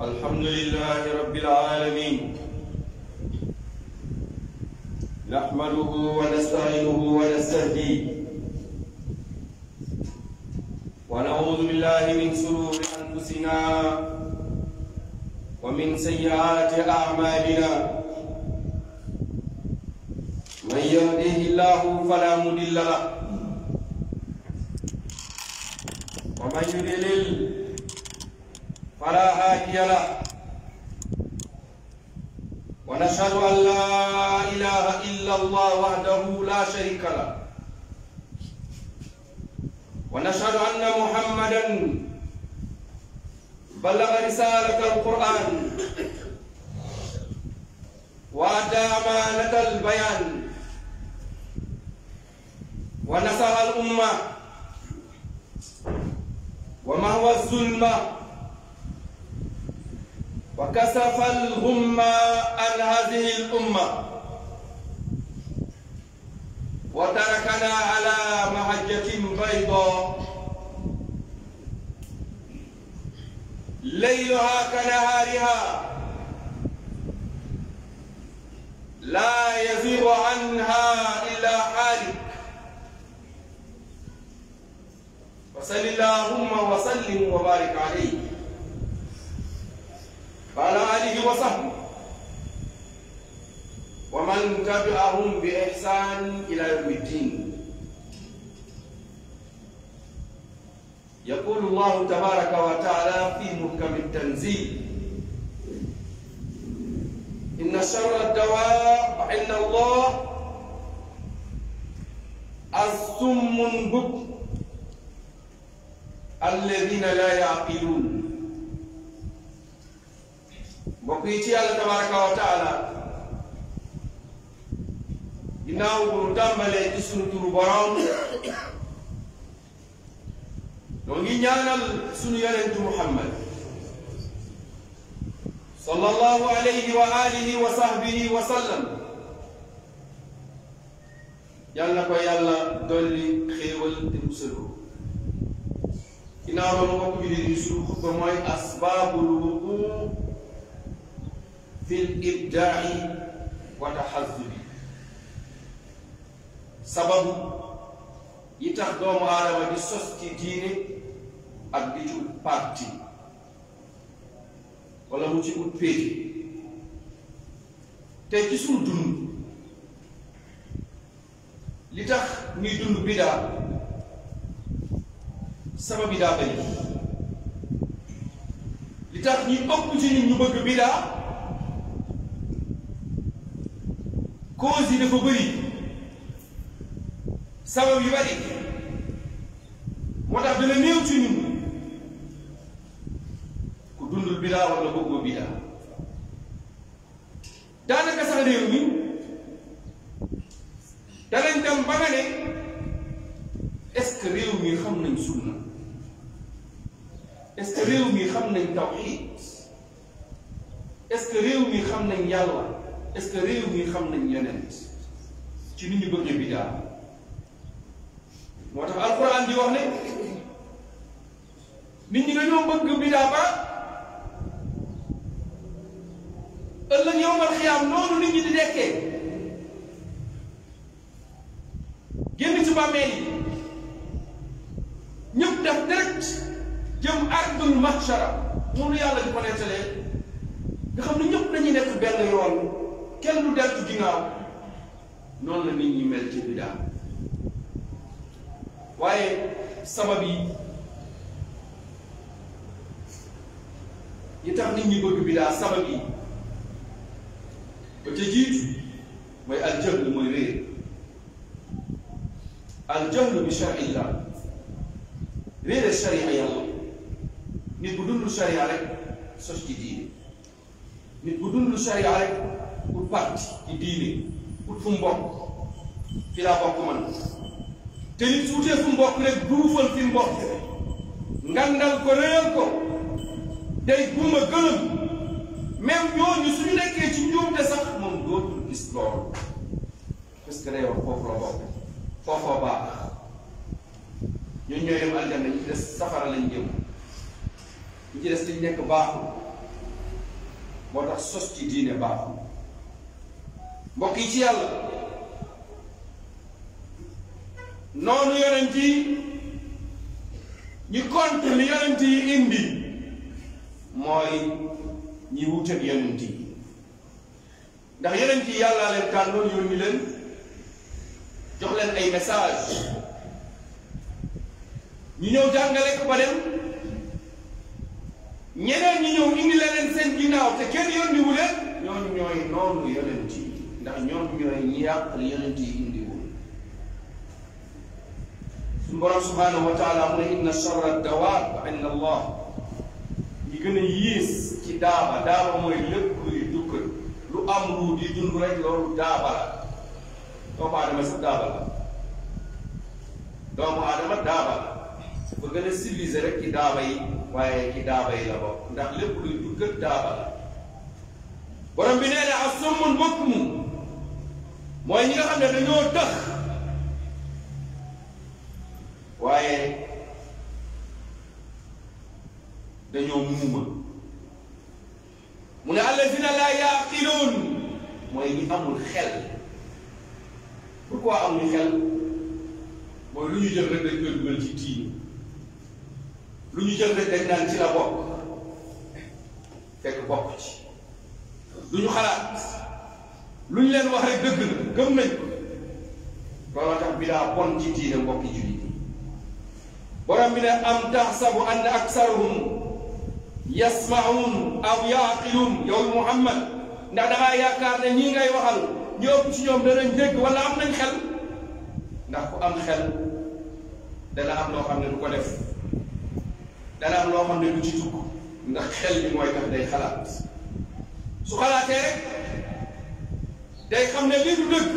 الحمد لله رب العالمين نحمده ونستعينه ونستهديه ونعوذ بالله من شرور انفسنا ومن سيئات اعمالنا من يهده الله فلا مضل له ومن يضلل فلا هادي له ونشهد ان لا اله الا الله وحده لا شريك له ونشهد ان محمدا بلغ رساله القران وادى امانه البيان ونصر الامه ومهوى الظلمه وكسف الغم عن هذه الأمة وتركنا على محجة بيضاء ليلها كنهارها لا يزيغ عنها إلا حالك وصل اللهم وسلم وبارك عليه وعلى آله وصحبه ومن تبعهم بإحسان إلى يوم الدين يقول الله تبارك وتعالى في محكم التنزيل إن شر الدواب عند الله الصم البكم الذين لا يعقلون mbokk yi ci yàlla tabaraka wa taala ginnaaw bu nu tàmbalee ci sunu turu borom noo ngi ñaanal sunu yonentu muhammad sallallahu alayhi wa alihi wa sahbihi wa sallam yàlla ko yàlla dolli xéewal te musalu ginnaaw loolu mbokk bi di sunu xutba mooy asbaabul wuquu fil ibdaai wa taxazubi sababu yi tax doomu aadama di sos ci diine ak di ci ut parti wala mu ci ut péete te ci suñu dund li tax ñuy dund bidaa sabab yi daa bëri li tax ñuy ëpp ci nit ñu bëgg bidaa cause yi dafa bëri sabab yu bëri moo tax dana néew ci ñun ku dundul bidaa wala bëggoo bidaa daanaka sax réew mi danañ dem ba nga ne est-ce que réew mi xam nañ sunna est-ce que réew mi xam nañ tawxiid est-ce que réew mi xam nañ yàlla est-ce que réew mi xam nañ yonent ci ni ñu bëggee bidaa moo tax alquran di wax ne nit ñi dañoo bëgg bidaa ba ëllëg yowmal xiyaam noonu nit ñi di nekkee génn ci bàmmeel yi ñëpp def direct jëm ardul mahshara moom lu yàlla di ko nettalee nga xam ne ñëpp dañuy nekk benn yoon kenn du deltu ginnaaw noonu la nit ñi mel ci bidaa waaye sabab yi yi tax nit ñi bëgg bidaa sabab yi ba ca jiitu mooy aljahl mooy réer aljahl bi charillah réere charia yàlla nit bu dundul charia rek sos ci diine nit bu dundul charia rek ut parti ci diine ut fu mu bokk fi laa bokk man te nit su utee fu mu bokk rek duufal fi mu bokk ngandal ko réyal ko day buuma gëlëm même ñooñu suñu nekkee ci njuumte sax moom dootul gis loolu parce que day wax foofu la bokk foofoo baax ñun ñooy dem aljanna ñu ci des safara lañ jëm ñu ci des liñ nekk baaxul moo tax sos ci diine baaxul mbokk yi ci yàlla noonu yonent yi ñu contre li yonent yi indi mooy ñi wuteeg yonent yi ndax yonent yi yàllaa leen tànnoon yónni leen jox leen ay message ñu ñëw jàngale ko ba dem ñeneen ñi ñëw indi leneen seen ginnaaw te kenn yónni wu leen ñooñu ñooy noonu yonent yi ndax ñoom ñooy ñi yàq li yonent yi indi wu suñu borom subhanahu wa taala mu ne inna charra dawaab inda allah ñi gën a yiis ci daaba daaba mooy lépp luy dukkat lu am ruu di dund rek loolu daaba la doomu aadama sax daaba la doomu aadama daaba la ba gën a civilisé rek ci daaba yi waaye ci daaba yi la bokk ndax lépp luy dukkat daaba la borom bi nee na as-summun bukmun mooy ñi nga xam ne dañoo tëx waaye dañoo muuma mu ne allazina laa yaqiluun mooy ñi amul xel pourquoi amul xel mooy lu ñu jël rek dañ koy dugal ci diine lu ñu jël rek dañ naan ci la bokk fekk bokk ci du ñu xalaat lu ñu leen wax rek dëgg la gëm nañ ko looloo tax bidaa bon ci diine mbokki jullit yi borom bi ne am taxsabu anna aksarahum yasmaun aw yaqiluun yow Muhammad ndax dangaa yaakaar ne ñii ngay waxal ñu ëpp ci ñoom danañ dégg wala am nañ xel ndax ku am xel dana am loo xam ne du ko def dana am loo xam ne du ci dugg ndax xel bi mooy tax day xalaat su xalaatee rek day xam ne lii du dëgg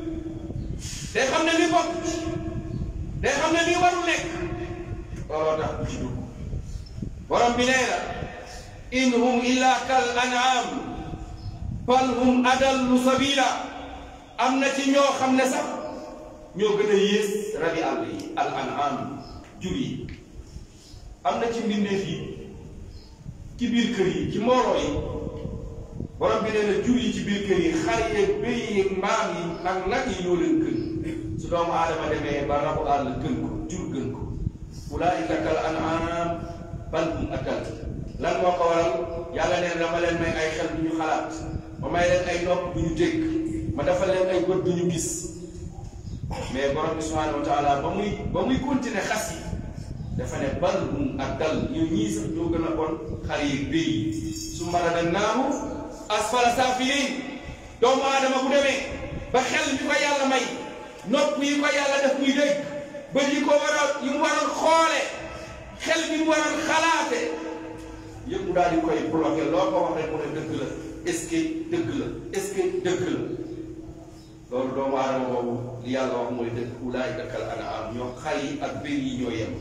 day xam ne lii bokk day xam ne lii warul nekk looloo tax du ci dugg borom bi nee na in hum illa kal an'am bal hum adallu sabila am na ci ñoo xam ne sax ñoo gën a yées rabi àll yi al an'am jur yi am na ci mbindeef yi ci biir kër yi ci mbooloo yi borom bi nee na jur yi ci biir kër yi xar yeeg béy yeeg mbaam yi ak nag yi ñoo leen gën su doomu aadama demee ba rabu àll gën ko jur gën ko ulaika kal an'am bal hum adall lan moo ko waral yàlla neen dama leen may ay xel du ñu xalaat ma may leen ay nopp du ñu dégg ma defal leen ay bët du ñu gis mais borom bi subhanahu wa taala ba muy ba muy continuer xas yi dafa ne bal hum adall ñoo ñii sax ñoo gën a bon xar yi béy yi su maradannaahu asfala saafiliin doomu aadama bu demee ba xel bi ko yàlla may nopp yi ko yàlla def muy dégg bët yi ko waral yi mu waral xoole xel bi mu waral xalaate yëpp mu daal di koy bloqué loo ko wax rek mu ne dëgg la est-ce que dëgg la est-ce que dëgg la loolu doomu aadama boobu li yàlla wax mooy dëgg ulaa'ika kal an'aam ñoo xar yi ak béy yi ñoo yem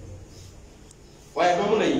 waaye doomu nañ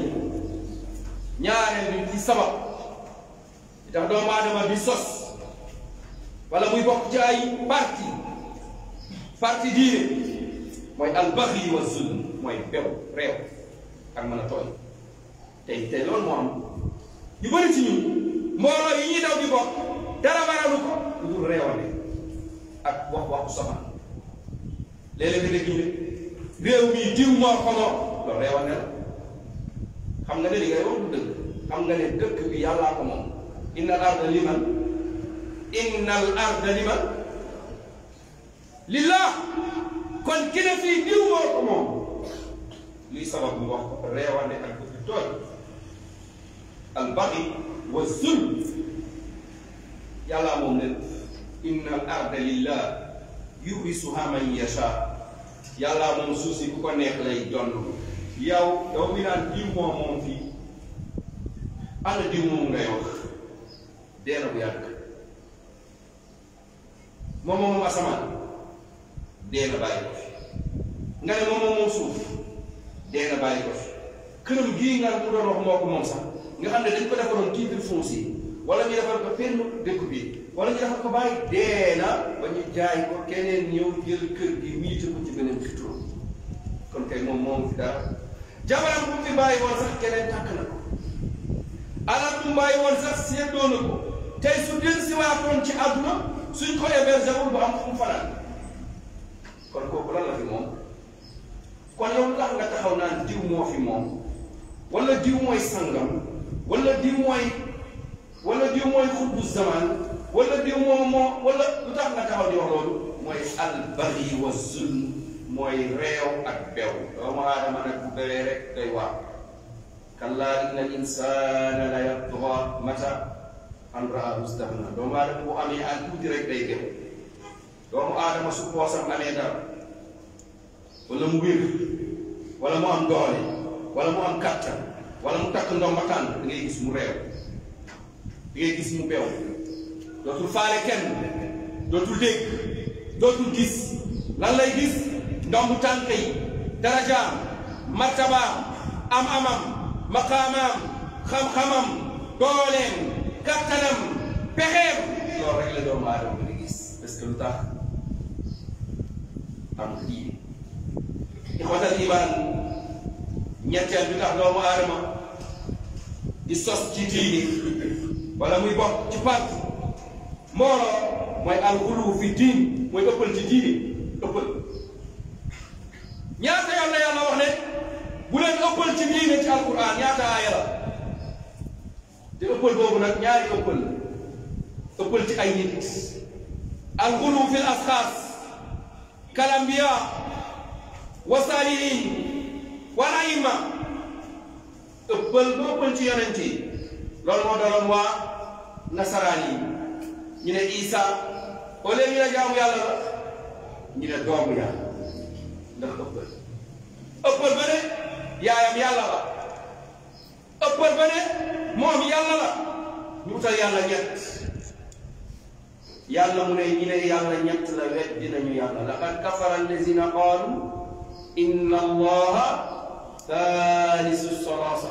ñaareel bi ci sabab li tax doomu aadama bi sos wala muy bokk ci ay parti parti diine mooy albaxyi wa zulm mooy bew réew ak mën a tooy tey tey loolu moo am yu bëri ci ñun mbooloo yi ñuy daw di bokk dara baralu ko lu dul réewale ak wax waxu sama léeg-léeg nga dégg ñu ne réew mii diw moo ko moom loolu réewale la xam nga ne li ngay wax du dëgg xam nga ne dëkk bi yàllaa ko moom inna al arda liman inna al arda liman lillah kon ki ne fii diw moo ko moom luy sabab mu wax ko reewane ak bëgg tooñ al baxi wa zulm yàllaa moom ne inna al arda lillah yurisuha man yasha yàllaa moom suuf si ku ko neex lay jonn yow yow mi naan diw moo moom fii ana diw moom ngay wax dee na bu yàgg moom moom asamaan dee na bàyyi ko fi nga ne moom moom suuf dee na bàyyi ko fi këram gii nga mu doon wax moo ko moom sax nga xam ne dañ ko defaroon titre foncier wala ñu defar ko fenn dëkk bi wala ñu defar ko bàyyi dee na ba ñu jaay ko keneen ñëw jël kër gi miite ko ci beneen xitro kon kay moom moom fi dara jabaram bu fi bàyyi woon sax keneen tàkk na ko alal bu mbàyyi woon sax seddoo na ko tey su del si waatoon ci àdduna suñ ko hébergé wul bu am fu mu fanaan kon kooku lan la fi moom kon yow lu tax nga taxaw naan diw moo fi moom wala diw mooy sangam wala diw mooy wala diw mooy xutbu zaman wala diw moo moo wala lu tax nga taxaw di wax loolu mooy albaghi wa zulm mooy réew ak bew doomu aadama nag bu bewee rek day waar kallaa inna al insana la yatgha mata an raahu istagna doomu aadama bu amee an tuuti rek day bew doomu aadama su poosam amee dara wala mu wér wala mu am doole wala mu am kattan wala mu takk ndomba tànn da ngay gis mu réew da ngay gis mu bew dootul faale kenn dootul dégg dootul gis lan lay gis ndombu tànk yi darajaam martabaam am amam maqaamaam xam-xamam dooleem kattanam pexeem loolu rek la doomu aadama di gis parce que lu tax am diine ixwatal iman ñetteel bi tax doomu aadama di sos ci diine wala muy bokk ci part mbooloo mooy alxulu fi diin mooy ëppal ci diine ëppal ñaata yoon la yàlla wax ne bu leen ëppal ci diine ci alquran ñaata aaya la te ëppal boobu nag ñaari ëppal la ëppal ci ay nit alxulu fi l asxaas kal ambiya wa saalihin wal aima ëppal ba ëppal ci yonent yi loolu moo daloon waa nasaraan yi ñu ne Isa au lieu ñu ne jaamu yàlla la ñu ne doomu yàlla ndax ëppal ëppal ba ne yaayam yàlla la ëppal ba ne moom yàlla la ñu utal yàlla ñett yàlla mu ne ñu ne yàlla ñett la wet dinañu yàlla laqad kafara allazina qaalu inna allaha thalisu salasa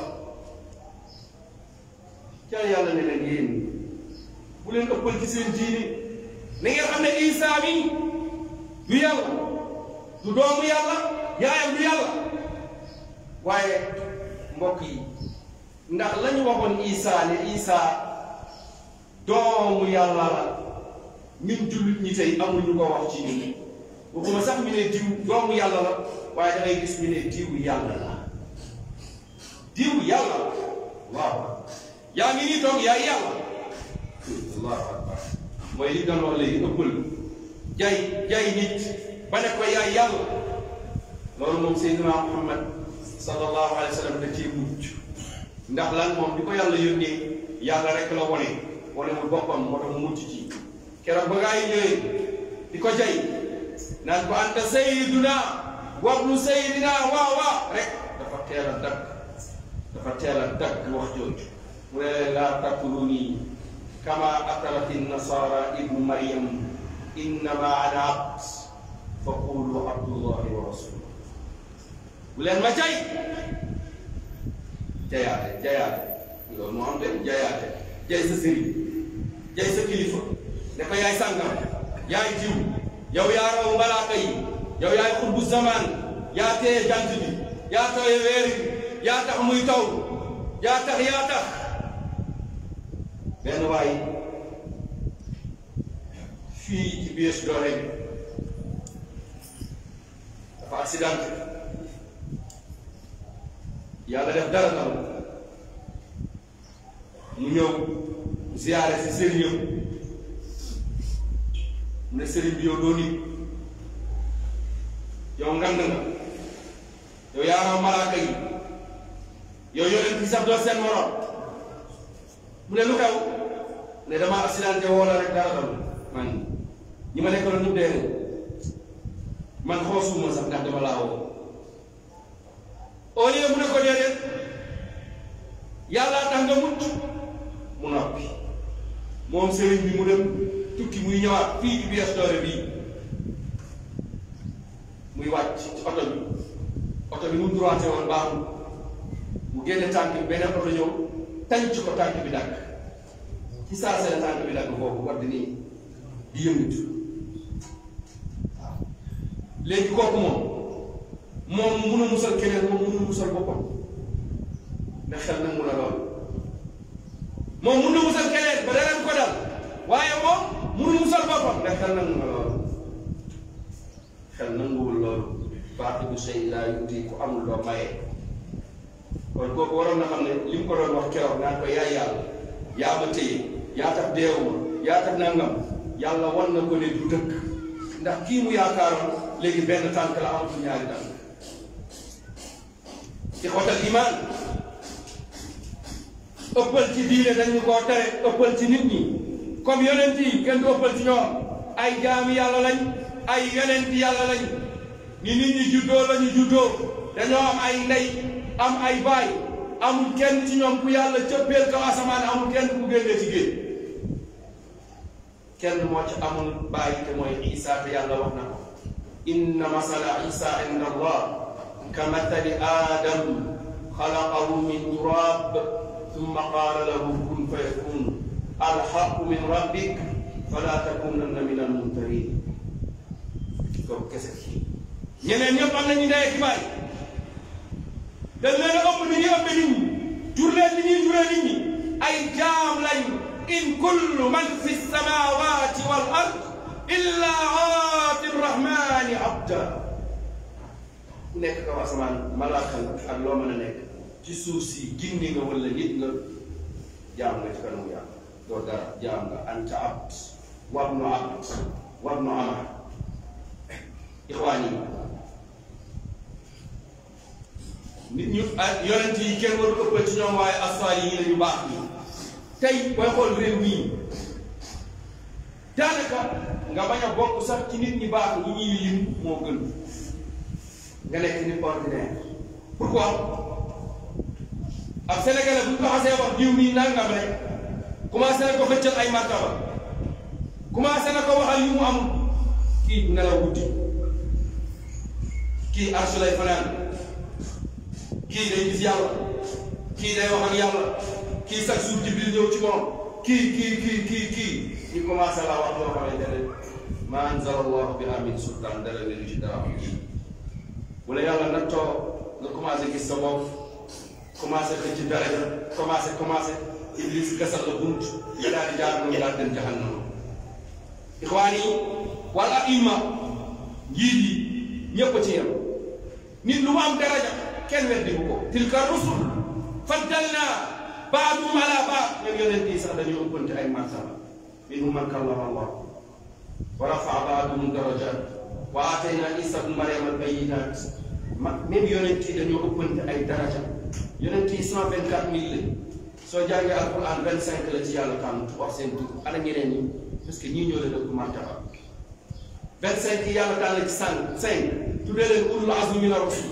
ca yàlla ne leen yéen bu leen ëppal ci seen diine na ngeen xam ne Isa mi du yàlla du doomu yàlla yaayam du yàlla waaye mbokk yi ndax la ñu waxoon Isa ne Isa doomu yàlla la ñun jullit ñi tey amuñu ko wax ci ñun waxuma sax ñu ne diw doomu yàlla la waaye da ngay gis ñu ne diw yàlla la diw yàlla la waaw yaa ngi nii toog yaay yàlla allahu akbar mooy li doon wax léegi ëppal jay jay nit ba ne ko yaay yàlla loolu moom Seydina Muhammad sallallahu alayhi wa sallam da cee mucc ndax lan moom di ko yàlla yónnee yàlla rek la wone wone mu boppam moo tax mu mucc ci keroog ba gaa yi ñëwee di ko jay naan ko anta sayyiduna wabnu sayyidina waa waa rek dafa teel a dagg dafa teel a dagg wax jooju mu ne leen laa taqtuluni kama aqalat nasara ibnu maryam innama ana abd fa qulu abdullahi wa rasuluh bu leen ma jay jayaate jayaate loolu moo am de jayaate jay sa sëriñ jay sa kilifa ne ko yaay sàngam yaay jiw yow yaa raw malaaka yi yow yaay xutbu zaman yaa téye jant bi yaa tooye weer bi yaa tax muy taw yaa tax yaa tax benn waay fii ci biir doole bi dafa accident yàlla def dara taw mu ñëw ziyaare si sëriñam mu ne sëriñ bi yow doo nit yow ngand nga yow yaa raw malaaka yi yow yonent bi sax doo seen morom mu ne lu xew ne dama accidenté woo la rek dara dal man ñi ma nekkaloon ñu dee man xoosuma sax ndax dama laa woo au lieu mu ne ko déedéet yàlla tax nga mucc mu noppi moom sëriñ bi mu dem tukki muy ñëwaat fii ci biir doore bii muy wàcc ci oto bi oto bi mu droité woon baaxul mu génne tànk bi beneen oto ñëw tànc ko tànk bi dàkk ci saa seen tànk bi dàkk foofu war di nii di yëngatu waaw léegi kooku moom moom mu mun a musal keneen moom mënul musal boppam ndax xel nag mun a lool moom mun na musal keneen ba dara du ko dal waaye moom mënul musal boppam ndax xel nangu nga loolu xel nanguwul loolu baatu bu sey laa yuti ku amul doo maye kon kooku waroon na xam ne li mu ko doon wax keroog naan ko yaay yàlla yaa ma téye yaa tax deewuma yaa tax nangam yàlla wan na ko ne du dëkk ndax kii mu yaakaaroon léegi benn tànk la amatul ñaari tànk ixwatal iman ëppal ci diine dañu koo tere ëppal ci nit ñi comme yonent yi kenn du ëppal ci ñoom ay jaami yàlla lañ ay yonent yàlla lañ ni nit ñi juddoo lañu juddoo dañoo am ay ndey am ay baay amul kenn ci ñoom ku yàlla cëppeel kaw asamaan amul kenn ku génnee ci géej kenn moo ci amul baay te mooy Isa te yàlla wax na ko inna masala Isa inda allah ka mathali Adam xalaqahu min turab thumma qaala lahu kun fayakun alxaqu min rabbik fala takunanna min almumtarin kooku kese ñeneen ñëpp am nañu ndey ak baay dañ leen a ëpp ni ñuy ëpp nit ñi jur leen ni ñuy juree nit ñi ay jaam lañ in kullu man fi samawati wal ard illa aati rrahmani abda ku nekk kaw asamaan malaaka nga ak loo mën a nekk ci suuf si gindi nga wala nit nga jaam nga ci kanamu yàlla doo dara jaam nga anta abd wabnu abd wabnu ama ixwaan yi nit ñu yonent yi kenn waru ëppal ci ñoom waaye asfaal yi la ñu baax ñi tey booy xool réew mii daanaka nga bañ a bokk sax ci nit ñi baax ñi ñuy lim moo gën nga nekk nit ordinaire pourquoi ab sénégalais bu ñu ko xasee wax diw mii nangam rek commencé na ko xëccal ay martaba commencé na ko waxal yu mu amul kii du nelaw guddi kii arsu lay fanaan kii day gis yàlla kii day wax ak yàlla kii chaque jour jibril ñëw ci moom kii kii kii kii kii ñu commencé laa wax loo xamante ne ma anzala allahu biha min sultaan dara wéru ci dara am kii bu la yàlla nattoo nga commencé gis sa bopp commencé xëcc ci daraja commencé commencé iblis gasal la bunt nga daal di jaar noonu daal dem jahannama ixwaan yi wala imma njiit yi ñëpp ci yem nit lu mu am daraja kenn weddi bu ko tilka rusul faddalna baadum ala baad ñoom yonent yi sax dañoo ëppante ay martaba minhum man kallama allah wa rafaa baadum darajat wa atayna isa bnu mariam al bayinat ma même yonent yi dañoo ëppante ay daraja yonent yi cent vingt quatre mille la soo jàngee alquran vingt cinq la ci yàlla tànn wax seen tur ana ñeneen ñi parce que ñii ñoo leen ëpp martaba vingt cinq yi yàlla tànn ci sànq cinq tuddee leen ulul azmi mina rusul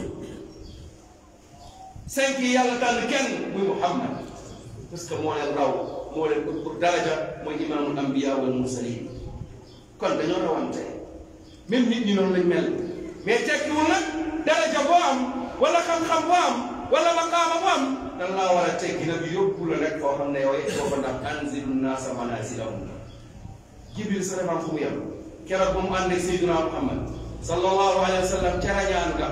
cinq yi yàlla tànn kenn muy Muhammad parce que moo leen raw moo leen pour daraja mooy imaamul ambiya wal mursalin kon dañoo rawante même nit ñi noonu lañ mel mais tekkiwul nag daraja boo am wala xam-xam boo am wala maqaama boo am dan laa war a teggi nag yóbbu la rek foo xam ne yow boo ko ndax anzilu naasa manaasilahum jibril sa defam fu mu yem keroog ba mu ànd ak Seydina Muhammad sallallahu alayhi wa sallam ca rañaan ga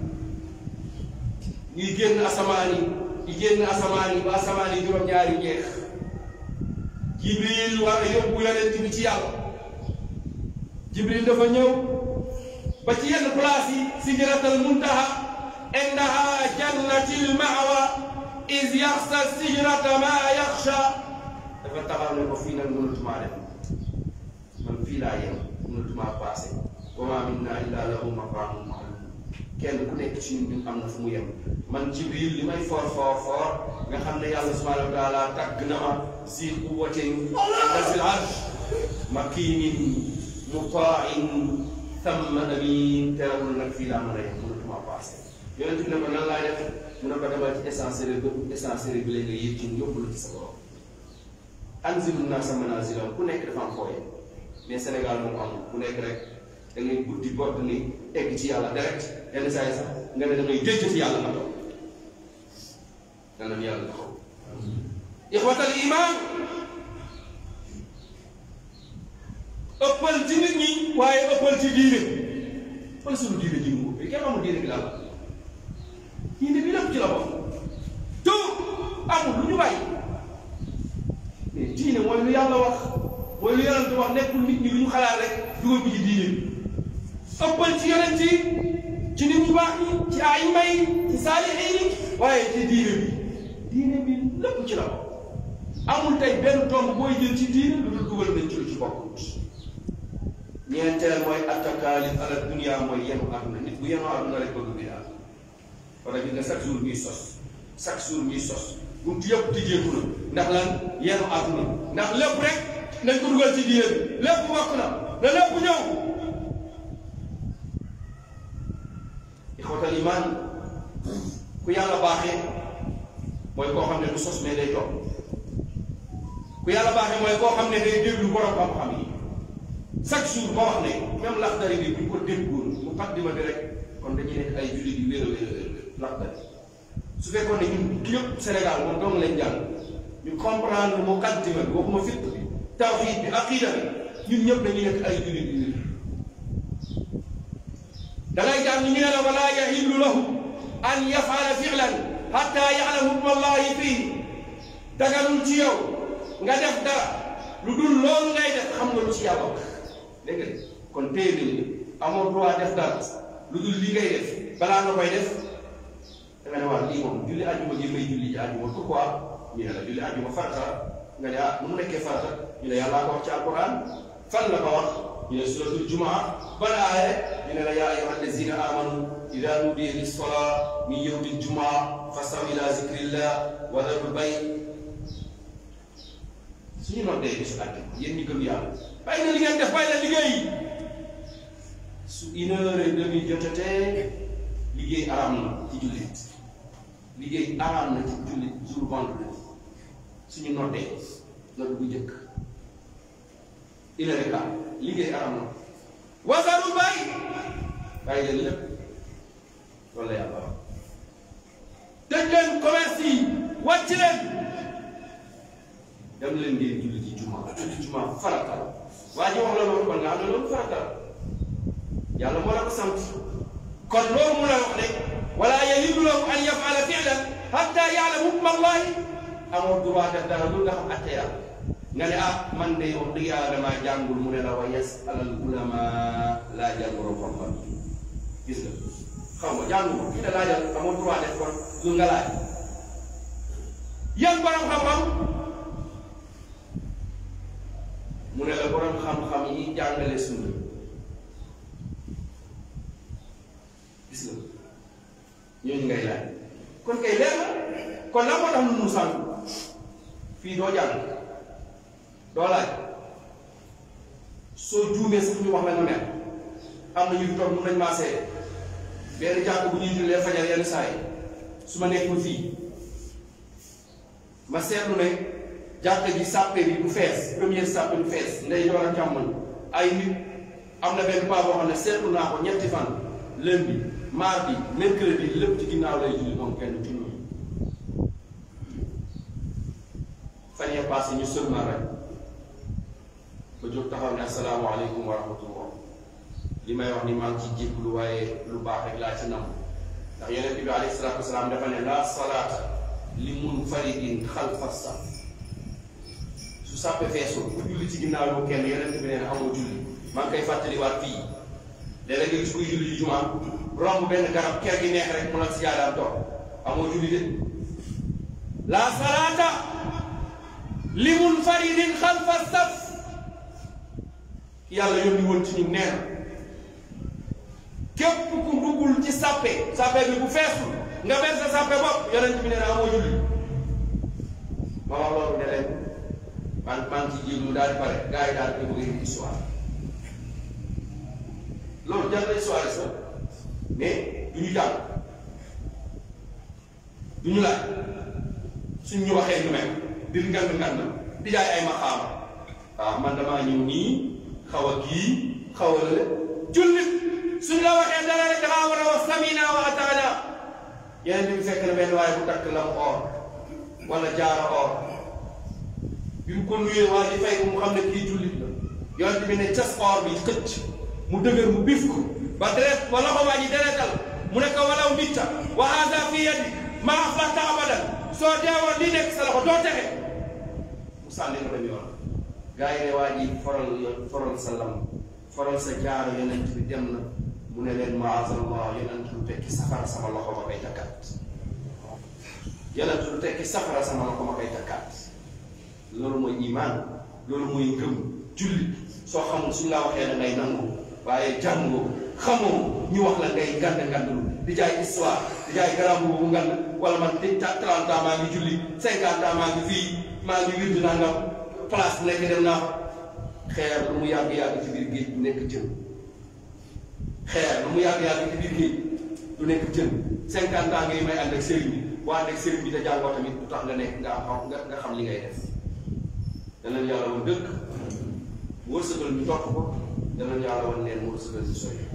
ñuy génn asamaan yi di génn asamaan yi ba asamaan yi juróom-ñaari jeex jibril war a yóbbu yonent bi ci yàlla jibril dafa ñëw ba ci yenn place yi sidratal muntaha indaha jannatil maawa is yaxsa sigrata ma yaxsha dafa taxaw ne ko fii nag mënatumaa dem man fii laa yem mënatumaa passé wa ma minna illa lahu maqaamun ma'lum kenn ku nekk ci ñun ñun am na fu mu yem man jibril li may for for for nga xam ne yàlla subhanahu wa taala tàgg na ma si quwwatin inda zil arsh makinin mutain thamma amin teewul nag fii laa mën a yem mënatuma passé yonent bi ne ko nan laa def mu ne ko demal ci essencerie bi essencerie bi la nga yëg ci yóbbu la ci sa borom anzilu naasa manaasilahum ku nekk dafa am foo yem mais Sénégal moom amul ku nekk rek da ngay guddi bodd ni egg ci yàlla direct yenn saa yi sax nga ne da ngay jëjjë ci yàlla nga toog danañ yàlla taxaw ixwatal iman ëppal ci nit ñi waaye ëppal ci diine wala sunu diine ji mu ëppee kenn amul diine bi la la diine bi lépp ci la bokk tout amul lu ñu bàyyi yàlla wax mooy lu yonent wax nekkul nit ñi lu ñu xalaat rek dugal ko ci diine bi ëppal ci yonent yi ci nit ñu baax ñi ci ay may ci saalixiin yi waaye ci diine bi diine bi lépp ci la amul tey benn tomb booy jël ci diine lu dul dugal nañ ci lu ci bokkut ñeenteel mooy attakaalif ala dunia mooy yenu àdduna nit bu yenu àdduna rek bëgg bi daal wala gis nga chaque jour ñuy sos chaque jour ñuy sos buntu yëpp tijjeeku na ndax lan yenu àdduna ndax lépp rek nañ ko dugal ci diine bi lépp bokk na na lépp ñëw ixwatal iman ku yàlla baaxee mooy koo xam ne du sos mais day toog ku yàlla baaxee mooy koo xam ne day déglu borom xam-xam yi chaque jour ba wax ne même laxdari bi bu ñu ko déggoon mu xaddima bi rek kon dañuy nekk ay jullit yu wér a wér a wér laxdari su fekkoon ne ñun yëpp Sénégal moom dong lañ jàng ñu comprendre mu xaddima bi waxuma fiq bi tawxiid bi aqida bi ñun ñëpp dañuy nekk ay jullit yu wér da ngay jàng ñu ne la wala yahillu lahu an yafala fi'lan hatta ya'lamu hukma allahi fii daganul ci yow nga def dara lu dul loolu ngay def xam nga lu ci yàlla wax dégg nga kon téye nañu amoo droit def dara lu dul li ngay def balaa nga koy def da nga ne waa lii moom julli àjjuma gi may julli ji àjjuma pourquoi ñu ne la julli àjjuma farata nga ne ah nu mu nekkee farata ñu ne yàllaa ko wax ci alquran fan la ko wax ñu ne suratul jumaa ban aaye ñu ne la yaa ayyuha allazina amanu ida nudiya lissolaa min yawmi ljumaa fastaw ila zikrillah wa darul bay suñu noddee bisu àjjuma yéen ñi gëm yàlla bàyyi na li ngeen def bàyyi na liggéey su une heure et demie jotatee liggéey araam na ci jullit liggéey araam na ci jullit jour vendredi suñu noddee nodd bu njëkk une heure et quart liggéey araam na wasarul bàyyi bàyyi leen lépp loolu la yàlla wax tëj leen commerce yi wàcc leen dem leen ngeen julli ci juma julli juma farata la waa ji wax la loolu kon nga xam ne loolu farata la yàlla moo la ko sant kon loolu mu la wax ne wala yahilu lahu an yafala fi'lan hatta ya'lama hukma allahi amoo droit def dara lu nga xam atte yàlla nga ne ah man de wax dëgg yàlla damaa jàngul mu ne la wa yas'al al ulama laajal borom xam-xam gis nga xaw ma jàngu ko kii la laajal amoo droit def kon lu nga laaj yan borom xam-xam mu ne la borom xam-xam yi jàngale sunna gis nga ñooñu ngay laaj kon kay leer na kon la moo tax nu mu sànq fii doo jàng doo laaj soo juumee sax ñu wax la nga mel am na ñu fi toog mun nañ maa seede benn jàkk bu ñuy jullee fajar yenn saa yi su ma nekkul fii ma seetlu ne jàkk ji sàppe bi du fees première sàppe du fees ndey joor ak càmmoñ ay nit am na benn paa boo xam ne seetlu naa ko ñetti fan lundi mardi mercredi lépp ci ginnaaw lay julli moom kenn ci ñoom fan yee passé ñu seulement rek ba jóg taxaw ne asalaamaaleykum wa rahmatullah li may wax ni maa ngi ci jéglu waaye lu baax rek laa ci nam ndax yonent bi alayhi salaatu wasalaam dafa ne la salaata li munfaridin xalfa saf su sàppe feesul ku julli ci ginnaaw yow kenn yonent bi nee na amoo julli maa ngi koy fàttaliwaat fii léeg-léeg nga gis kuy julli ji jumaa romb benn garab ker gi neex rek mu la si jaadaam toog amoo julli de la salaata li munfaridin xalfa saf yàlla yónni woon ci ñu nee na képp ku duggul ci sàppe sàppe bi bu feesul nga ber sa sàppe bopp yonent bi nee na amoo julli ma wax loolu ne leen man man ci jéglu daal di pare gars yi daal di bëgg indi histoire loolu jar na histoire sax mais du ñu jàng du ñu laaj suñ ñu waxee ñu mel di ngand ngand di jaay ay maxaama waaw man damaa ñëw nii xaw a kii xaw a lële jullit suñ la waxee dara rek dangaa war a wax samina wa ataana yeneen bi fekk na benn waaye bu takk lam or wala jaara or bi mu ko nuyee waa ji fay ko mu xam ne kii jullit la yonent bi ne cas or bi xëcc mu dëgër mu bif ko ba deret wala ko waa ji deretal mu ne ko walaw mitta wa hada fi yadi ma aflahta abadan soo deewoon li nekk sa loxo doo texe mu sànni ko dem yoon gaa yi ne waa ji foral foral sa lam foral sa jaaro yonent bi dem na mu ne leen maazallah yonent lu tekki safara sama loxo ma koy takkaat yonent lu tekki safara sama loxo ma koy takkaat loolu mooy imaan loolu mooy ngëm julli soo xamul suñ la waxee da ngay nangu waaye jàngoo xamoo ñu wax la ngay ngand ngandlu di jaay histoire di jaay garam bu ngand wala man di ta 30 ans maa ngi julli 50 ans maa ngi fii maa ngi wirdu nangam place bu nekk dem naa fa xeer lu mu yàgg-yàgg ci biir géej du nekk jën xeer lu mu yàgg-yàgg ci biir géej du nekk jën 50 ans ngay may ànd ak sëriñ bi boo ànd ak sëriñ bi te jàngoo tamit du tax nga nekk nga am nga nga xam li ngay def danañ yàlla woon dëkk wërsëgal ñu topp ko danañ yàlla woon neen wërsëgal ñu sori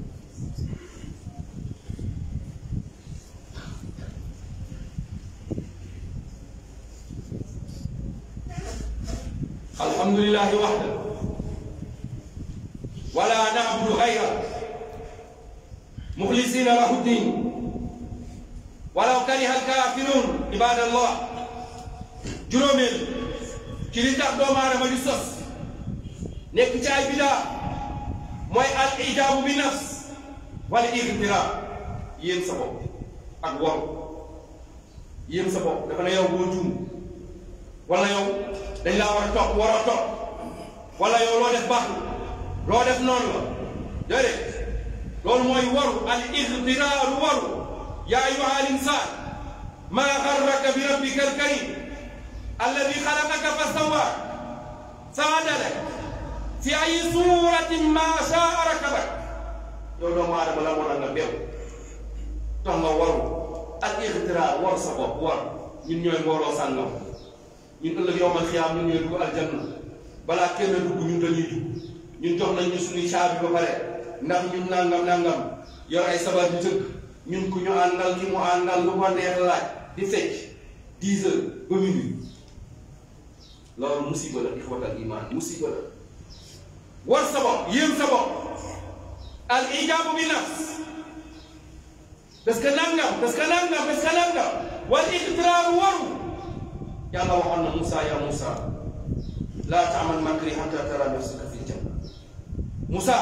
alhamdulillahi waxda wala na'budu ghayra mukhlisina lahu ddin walaw kariha alkafirun ibadallah juróomeel ci li tax doomu aadama di sos nekk ci ay bidaa mooy al ijaabu bi nafs wala igtira yéen sa bopp ak wor yéen sa bopp dafa ne yow boo juum wala yow dañ laa war a topp war a topp wala yow loo def baax loo def noonu la déedéet loolu mooy waru al igtiraaru waru yaa ayuha al insaan maa garraka bi rabbika al karim alladi xalaqaka fa sawaa faadalak fi ay suuratin maa shaa rakabak yow doomu aadama la moo nga bew tax nga waru al igtiraar war sa bopp war ñun ñooy mbooloo sàngam ñun ëllëg yowmal xiyaam ñun ñooy dugg aljanna balaa kenn dugg ñun dañuy dugg ñun jox nañ ñu suñuy caabi ba pare ndax ñun nangam nangam yor ay sabar di tëgg ñun ku ñu àndal ki mu àndal lu ko neex laaj di fecc dix heures ba minuit loolu musiba la ixwatal iman musiba la war sa bopp yéem sa bopp al ijaabu bi nafs parce que nangam parce que nangam parce que nangam wal ixtiraaru waru yàlla waxoon na Moussa ya Moussa laa taamal makri hatta tara nafsaka fi janna Moussa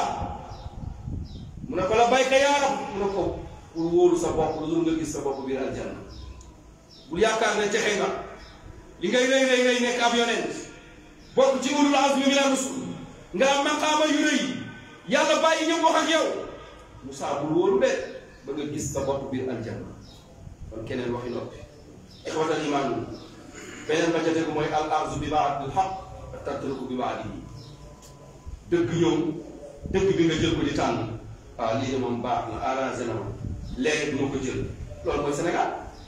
mu ne ko la bayka yaa rab mu ne ko pour wóoru sa bopp lu dul nga gis sa bopp biir aljanna bul yaakaar ne texe nga li ngay rëy rëy rëy nekk ab yonent bokk ci ulul azmi mina rusul nga am maqaama yu rëy yàlla bàyyi ñëpp wax ak yow Moussa bul wóoru de ba nga gis sa bopp biir aljanna kon keneen waxi noppi ixwatal imaan beneen ba ca tegu mooy al arzu bi baadil xaq wa tatruku bi baadihi dëgg ñëw dëgg bi nga jël ko di tànn waaw lii de moom baax na arrangé na ma léegi du ma ko jël loolu mooy Sénégal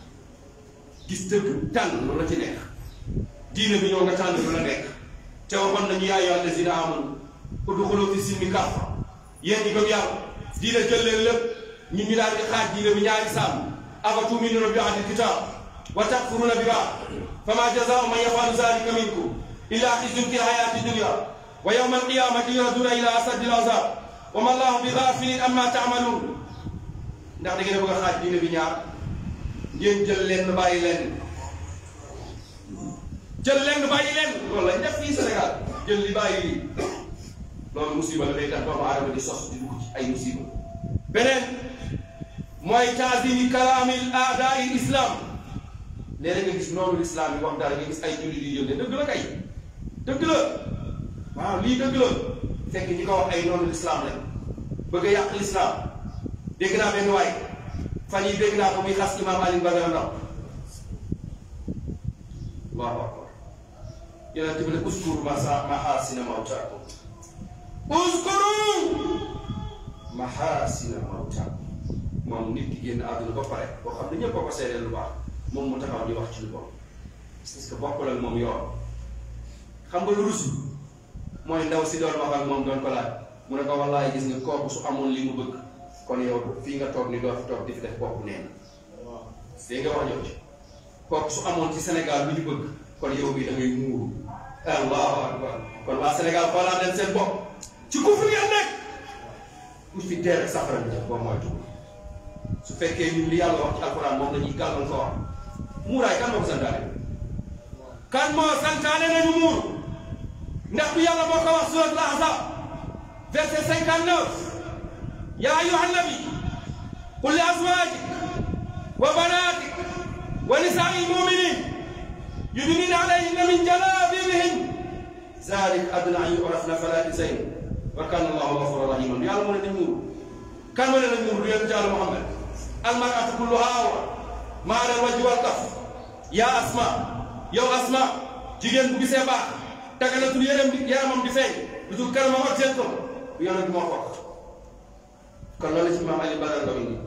gis dëgg tànn lu la ci neex diine bi ñëw nga tànn lu la nekk te waxoon nañu yaa ayyuha allazina amanu udxulu fi silmi kaffa yéen ñi gëm yàlla diine jël leen lépp ñun ñu daal di xaaj diine bi ñaari sàmm afatuminuuna bi ba'dil kitaab wa takfuruuna bi ba'd fama jazaau man yafalu zalika minkum illa xizyun fi hayati dunya wa yawma alqiyamati yuraduna ila asaddi alazab wa ma allahu bi gafilin amma taamaluun ndax da ngeen a bëgg a xaaj diine bi ñaar ngeen jël leen bàyyi leen jël leen bàyyi leen loolu lañ def fii Sénégal jël li bàyyi lii loolu musiba la day tax doomu aadama di sos di dugg ci ay musiba beneen mooy taazimi kalaamil aadaai islam léeg-léeg nga gis noonu lislaam yi wax dara nga gis ay jullit yi yënde dëgg la kay dëgg la waaw lii dëgg la fekk ñi ko wax ay noonu lislaam lañ bëgg a yàq lislaam dégg naa benn waay fan yi dégg naa ko muy xas imaam Alioune Badara Ndao allahu akbar yonent bi ne uskuru masa mahasina mawtaakum uskuru mahasina mawtaakum moom nit ki génn àdduna ba pare boo xam ne ñëpp a ko seedeel lu baax moom mu taxaw di wax ci lu bon parce que bokkul ak moom yoon xam nga lu rusu mooy ndaw si doon wax ak moom doon ko laaj mu ne ko wallaay gis nga kooku su amoon li mu bëgg kon yow fii nga toog ni doo fi toog di fi def bopp neen dégg nga wax ñëw ci kooku su amoon ci Sénégal lu ñu bëgg kon yow bi da ngay muuru allahu akbar kon waa Sénégal xoolaat leen seen bopp ci kufur ngeen nekk ku fi dee rek safara bi boo moytu su fekkee ñun li yàlla wax ci alxuraan moom la ñuy gàllan ko wax muuraay kan moo ko santaane kan moo santaane nañu muur ndax du yàlla moo ko wax suratul ahzab verset 59 yaa ayyuha nabi qul li azwajik wa banatik wa nisaai lmuminin yudnina alayhinna min jalabibihin zalik adna an yurafna fala yuzayn wa kana allahu gafuran rahiman yàlla mu ne nañ muuru kan ma ne nañ muuru du yéen jàll Muhammad almaratu kulluha awra ma ala alwajhi wal kaf yaa asma yow asma jigéen bu gisee baax taganatul yéram di yaramam di feeñ lu dul kanamam ak seen ko du yonent moo ko wax kon loolu la ci maam Ali Badara Ndaw indi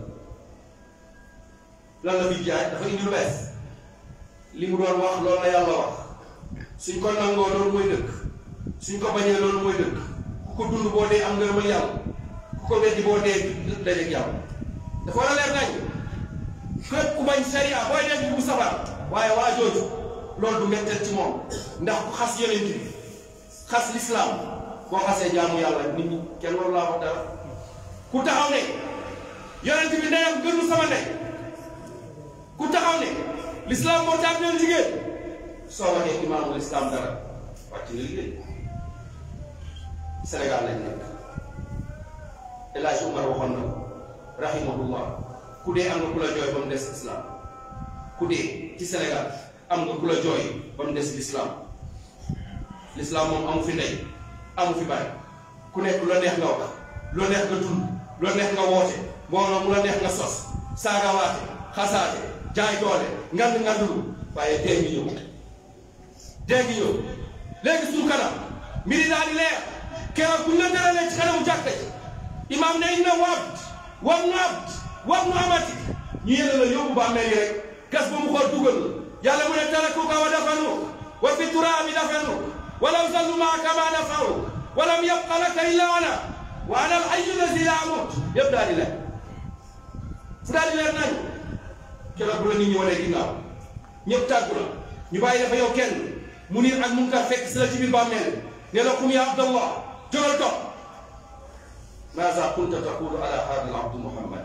lan la fi jaay dafa indi lu bees li mu doon wax loolu la yàlla wax suñ ko nangoo loolu mooy dëkk suñ ko bañee loolu mooy dëkk ku ko dund boo dee am ngërëmal yàlla ku ko weddi boo dee dajeeg yàlla dafa war a leer nañ képp ku bañ sariya booy def bu safar waaye waa jooju loolu du metteel ci moom ndax ku xas yonent bi xas lislaam boo xasee jaamu yàlla nit ñi kenn waru laa wax dara ku taxaw ne yonent bi ndeyam gënu sama ndey ku taxaw ne lislaam moo tax leen jigéen soo waxee imaamul islam dara wàcc nga liggéey Sénégal lañ nekk El Hadj Umar waxoon na ko rahimahullah ku dee am nga ku la jooy ba mu des islam ku dee ci Sénégal am nga ku la jooy ba mu des l'islam l'islam moom amu fi ndey amu fi bàyyi ku nekk lu la neex nga wax lu la neex nga dund lu la neex nga woote mbooloo mu la neex nga sos saagawaate xasaate jaay doole ngand ngandulu waaye dee ngi ñëw dee ngi ñëw léegi suñu kanam mbiri daal di leer keroog bu ñu la daralee ci kanamu jàkka ji imaam ne inna wabd wab nu abd wab nu amati ñu yéene la yóbbu ba amee rek gas ba mu xool dugal la yàlla mu ne tarakuka wa dafanu wa fi turaabi dafanu walaw zallu maaka ma nafaru walam yabqa laka illa ana wa ana al hayyu alladi la amut yëpp daal di leer fu daal di leer nañu keroog bu la nit ñi wanee ginnaaw ñëpp tàggu la ñu bàyyi dafa yow kenn mu niir ak munkar fekk si la ci biir bàmmeel ne la kum ya abdallah jógal topp maza kunta taqulu ala hada al abdu muhammad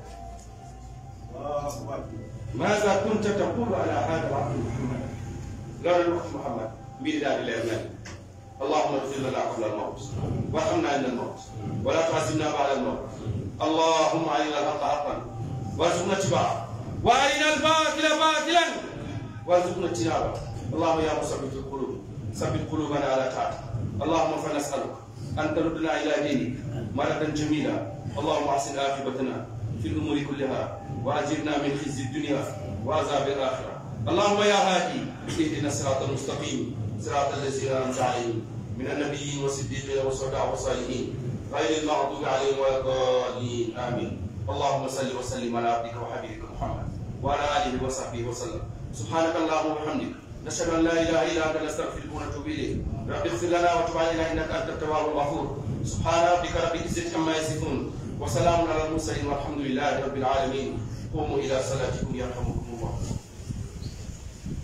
maza kunta taqulu ala hada al abdu muhammad loolu wax muhammad mbiri daal di leer nañ اللهم اغفر لنا قبل الموت وارحمنا عند الموت ولا تعذبنا بعد الموت اللهم علينا الحق حقا وارزقنا اتباعه وارنا الباطل باطلا وارزقنا اجتنابه اللهم يا مثبت القلوب ثبت قلوبنا على طاعتك اللهم فنسالك ان تردنا الى دينك مردا جميلا اللهم احسن عاقبتنا في الامور كلها واجرنا من خزي الدنيا وعذاب الاخره اللهم يا هادي اهدنا الصراط المستقيم صراط الذين انعمت عليهم من النبيين والصديقين والشهداء والصالحين غير المغضوب عليهم ولا الضالين امين اللهم صل وسلم على عبدك وحبيبك محمد وعلى اله وصحبه وسلم سبحانك اللهم وبحمدك نشهد ان لا اله الا انت نستغفرك ونتوب اليك رب اغفر لنا وتب علينا انك انت التواب الغفور سبحان ربك رب العزه عما يصفون وسلام على المرسلين والحمد لله رب العالمين قوموا الى صلاتكم يرحمكم الله